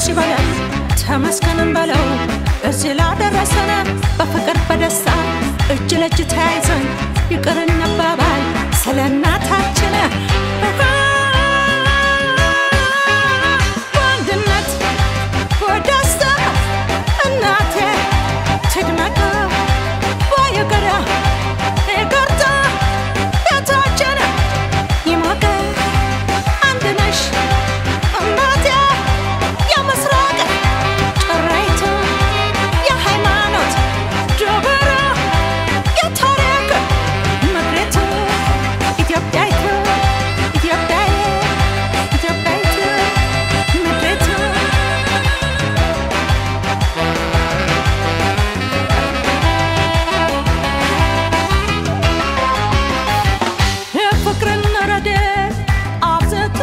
ይበለን ተመስገንም በለው እዚህ ላደረሰን በፍቅር በደስታ እጅ ለእጅ ተያይዘን ይቅር እንባባል ስለ እናታችን በአንድነት በደስታ እናቴ ትድመቅ ባየገዳ ይቅርታ ቤታችን ይሞቅ አንድ ነሽ እናቴ የምስራቅ ጭራይቱ የሃይማኖት ዶበራ የታሪክ ምድሪቱ ኢትዮጵያይቱ ኢትዮጵያዬ ኢትዮጵያይቱ ምድሪቱ የፍቅርን ረድኤት አብዝቶ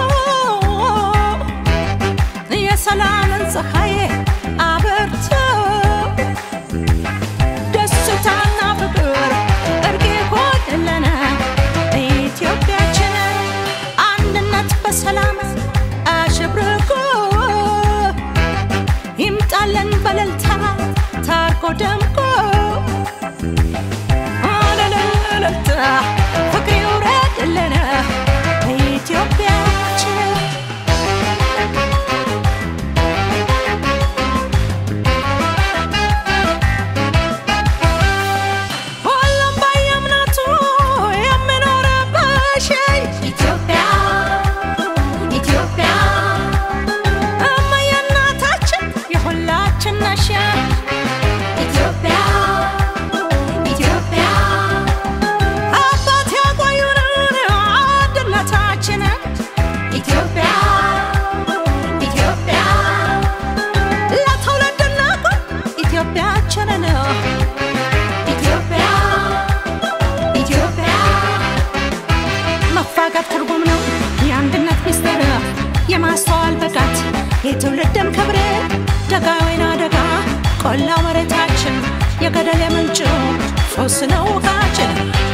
የሰላምን ፀሐይ አበርቶ ደስታና ፍቅር እርቅ ይሆንልን ኢትዮጵያችን አንድነት በሰላም አሸብርቆ ይምጣልን በእልልታ ታርቆ ደምቆ አለለለለታ ፍቅር ይውረድልን ኢትዮጵያችን ሁሉም በየእምነቱ የሚኖርብሽ ኢትዮጵያ ኢትዮጵያ እማዬ እናታችን የሁላችን ነሽ ኢትዮጵያ ኢትዮጵያ አባት ያቆዩንን አንድነታችንን ኢትዮጵያ ኢትዮጵያ ለትውልድ እናቁም ኢትዮጵያችንን ኢትዮጵያ ኢትዮጵያ መፋቀር ትርጉም ነው የአንድነት ሚስጥር የማስተዋል ብቃት የትውልድም ክብር ደጋ ወይና ደጋ ቆላ መሬታችን የገደል የምንጭ ፎስ ነው ውሃችን